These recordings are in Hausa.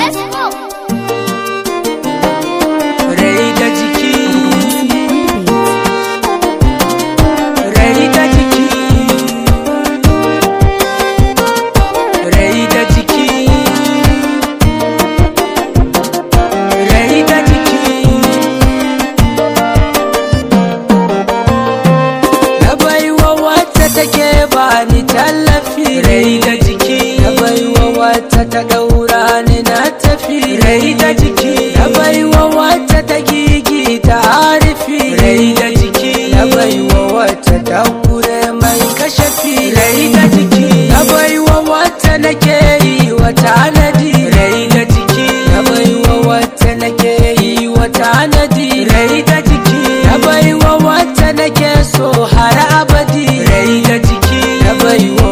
Let's go. rai da jiki rai da jiki rai da jiki rai da jiki na baiwa wata take bani tallafi rai da jiki na baiwa wata ta daura ni na tafi rai da jiki na baiwa wata ta gigi ta arifi rai da jiki na baiwa wata ta kure mai kashafi rai da jiki na baiwa wata nake yi wa tanadi rai da jiki na baiwa wata nake yi wa tanadi rai da jiki na baiwa wata nake so har abadi rai da jiki na baiwa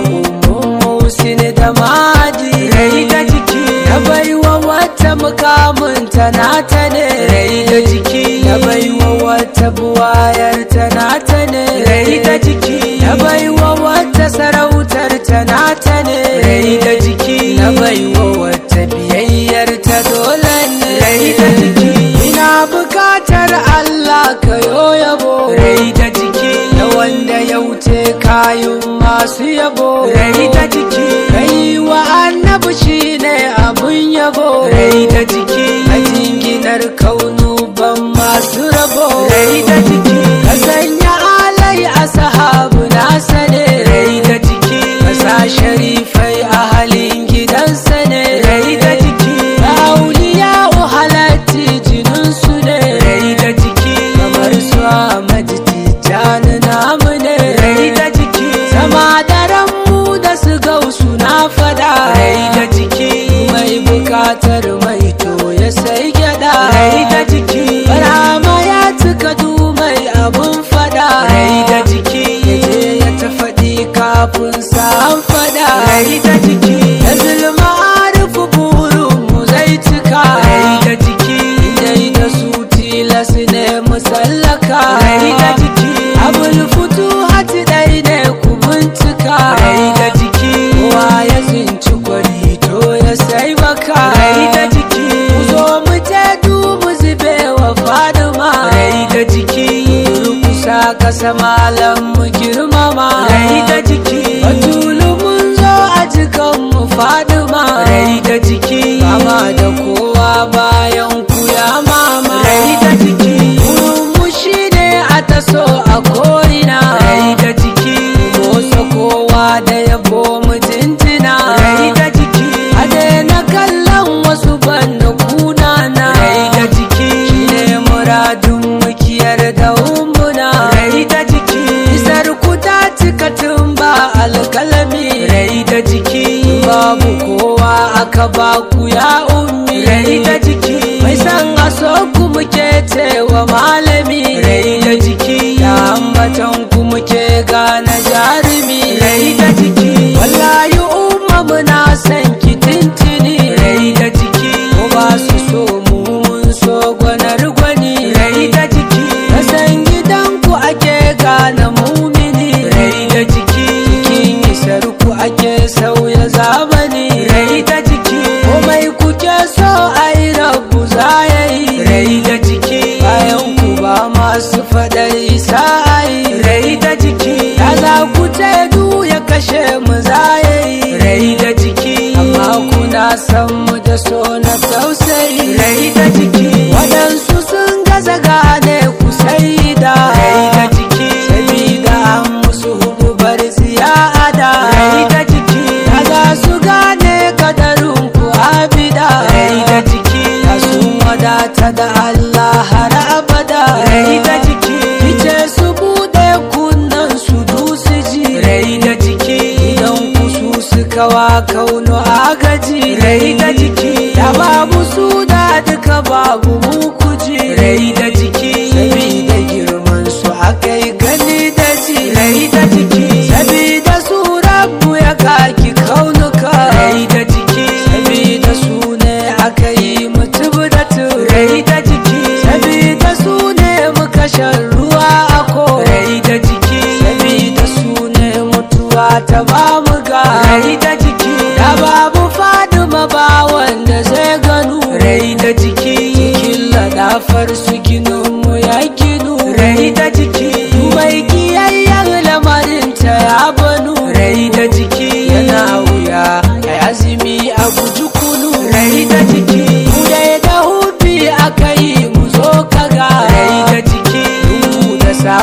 musin da madi rai da jiki na baiwa wata mukamin na ta ne rai da jiki na baiwa wata buwayar na ta ne rai da jiki na baiwa wata sarautar na ta ne rai da jiki na baiwa wata biyayyar ta dole ne rai da jiki ina bukatar Allah ka yabo rai da jiki na wanda ya wuce kayun masu yabo rai da jiki kai wa annabi shine abun yabo rai da jiki a jinginar kaunu ban masu rabo rai da jiki ka sanya alai a sahabu na sane rai da jiki ka sa sharifai a halin gidansa ne rai da jiki ka auliya halatti jininsu ne rai da jiki kamar su Ahmad Tijjani namu ne rai da jiki sama daren mu da su gausu na fada rai da jiki mai bukatar mai to ya sai gyada rai da jiki barama ya cika du mai abun fada rai da jiki ya je ya ta faɗi kafin sa an fada rai da jiki ya zulma arifu burin mu zai cika rai da jiki dai da su tilas ne musallaka rai da jiki abul futu hati dai ne ku bincika rai da jiki kowa ya tsinci kwari to ya sai baka rai da jiki ku zo mu je dubu zube wa fadima rai da jiki rukusa kasa malam mu girmama rai da jiki batulu mun zo a jikan mu fadima rai da jiki mama da kowa bayan ku ya mama rai da jiki mu shine a taso a ko'ina rai da jiki motsa kowa da yabo mu jinjina rai da jiki a daina kallon wasu banda kuna na rai da jiki shine muradun mukiyar da umbuna rai da jiki isar ku ta cika tun ba alkalami rai da jiki babu kowa aka ba ku ya ummi rai da jiki mai san aso ku muke cewa malami rai da jiki da ambatan ku muke gane jarumi rai da jiki wallahi umma muna san ki tintini rai da jiki ko ba su so mu mun so gwanar gwani rai da jiki na san gidan ku ake gane mumini rai da jiki cikin isar ku ake sauya zamani rai da jiki komai kuke so ai rabu za ya yi rai da jiki bayan ku ba masu faɗar isa ai rai da jiki ya za ku du ya kashe mu za ya yi rai da jiki amma kuna san mu da so na tausayi rai da jiki waɗansu sun gaza gane ku sai da rai da jiki sabida an musu hububar ziyada rai da jiki ya za su gane kadarin ku abida rai da jiki ya sun wadata da Allah har abada rai da jiki fice su bude kunnan su dusu ji rai da jiki idan ku su suka wa kauno agaji rai da jiki da babu su da duka babu mu kuji rai da jiki sabida girman su akai gani da ji rai da jiki sabida su rabu ya kaki kaunuka rai da jiki sabida su ne aka yi mutum da tu rai da jiki sabida su ne muka shan ruwa a ko rai da jiki sabida su ne mutuwa ta bamu ga rai da jiki da babu faduma ba wanda zai ganu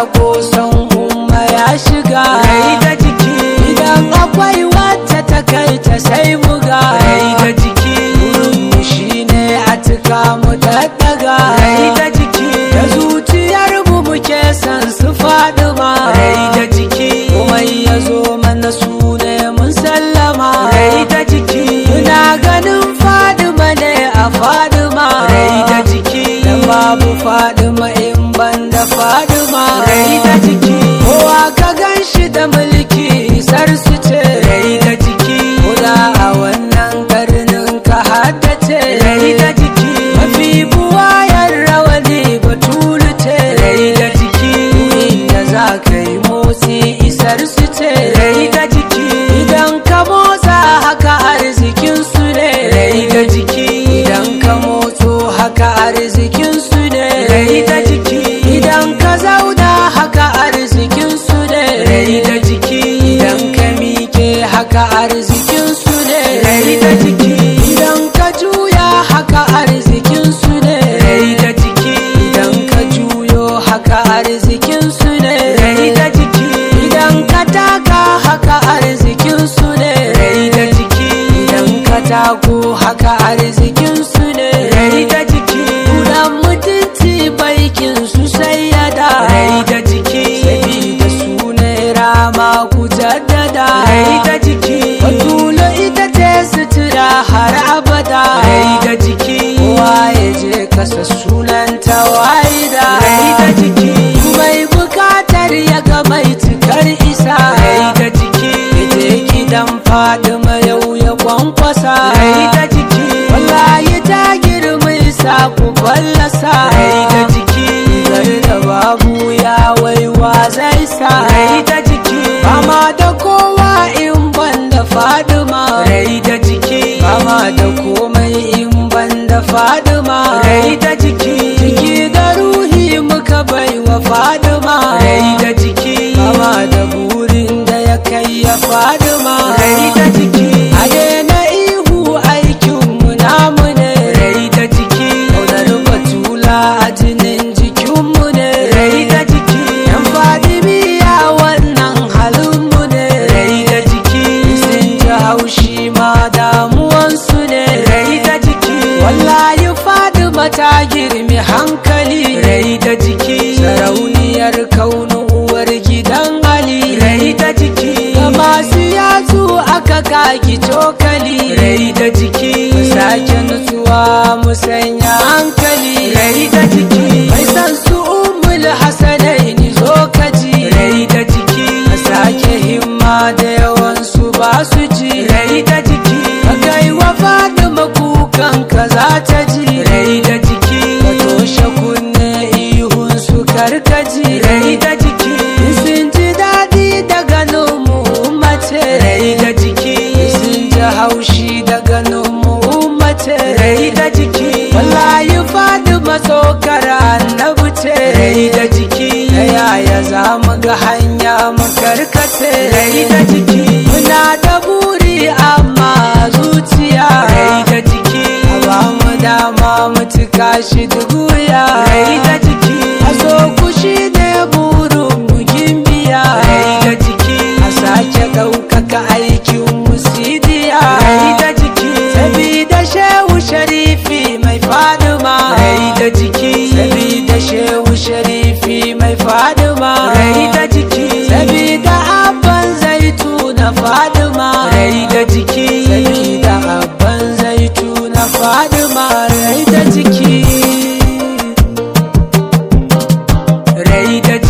sako son umma ya shiga rai da jiki idan akwai wacce ta kai ta sai buga rai da jiki mu shine a tuka mu daddaga rai da jiki da zuciyar mu muke san su faɗi ma rai da jiki kuma ya zo mana su ne mun sallama rai da jiki muna ganin fadima ne a fadima rai da jiki da babu fadima in ban da fadima rai da jiki kowa ka gan shi da mulki isar su ce rai da jiki kuda a wannan karnin ka haddace rai da jiki mafi buwayar rawani batulu ce rai da jiki inda za ka yi motsi isar su ce rai da jiki idan ka motsa haka arzikin su ne rai da jiki idan ka motso haka arzikin su ne rai da jiki idan ka zauna haka arzikin su ne rai da jiki idan ka miƙe haka arzikin su ne rai da jiki idan ka juya haka arzikin su ne rai da jiki idan ka juyo haka arzikin su ne rai da jiki idan ka taka haka arzikin su ne rai da jiki idan ka tako haka arzikin su ne rai da jiki kudan mutunci baikin su sai ya da rai da jiki sabida su ne rama ku jaddada rai da jiki batula ita ce sutura har abada rai da jiki kowa ya je kasa sunan tawaida rai da jiki mai bukatar ya ga mai cikar isa rai da jiki je gidan fadima yau ya kwankwasa rai da jiki wallahi ta girma isa ku fallasa rai da jiki zai da babu ya waiwa zai sa rai da jiki fama da kowa in ban da fadima rai da jiki fama da komai in ban da fadima rai da jiki jiki da ruhi muka bai wa fadima rai da jiki fama da burin da ya kai ya fadima rai da jiki a daina ihu aikinmu namu ne rai da jiki ƙaunar batula a jinin jikinmu ne rai da jiki yan fadimiya wannan halinmu ne rai da jiki sun ji haushi ma damuwansu ne rai da jiki wallahi fadima ta girmi hankali rai da jiki sarauniyar kaunu uwar gidan ali rai da jiki ga masu yatsu aka kaki cokali rai da jiki mu sake nutsuwa mu sanya hankali rai da jiki mai san su umul hasanai ni zo kaji rai da jiki ka sake himma da yawan su ba su ji rai da jiki ka kai wa fadima kukan ka za ta ji rai da jiki ka toshe kunne ihun su karkaji rai da jiki sun ji daɗi da ganin mu mace rai da jiki sun ji haushi da ganin mu mace rai da jiki wallahi fadima tsokar annabi ce rai da jiki ta yaya za mu ga hanya mu karkace rai da jiki muna da buri amma zuciya rai da jiki a ba mu dama mu cika shi duguya rai da jiki a so kushi ne burin mu gimbiya rai da jiki a sake ɗaukaka aikin musidiya rai da jiki sabida shehu sharifi mai fadima rai da jiki sabida shehu sharifi mai fadima rai da jiki sabida abban zaitu na fadima rai da jiki sabida abban zaitu na fadima rai da jiki rai da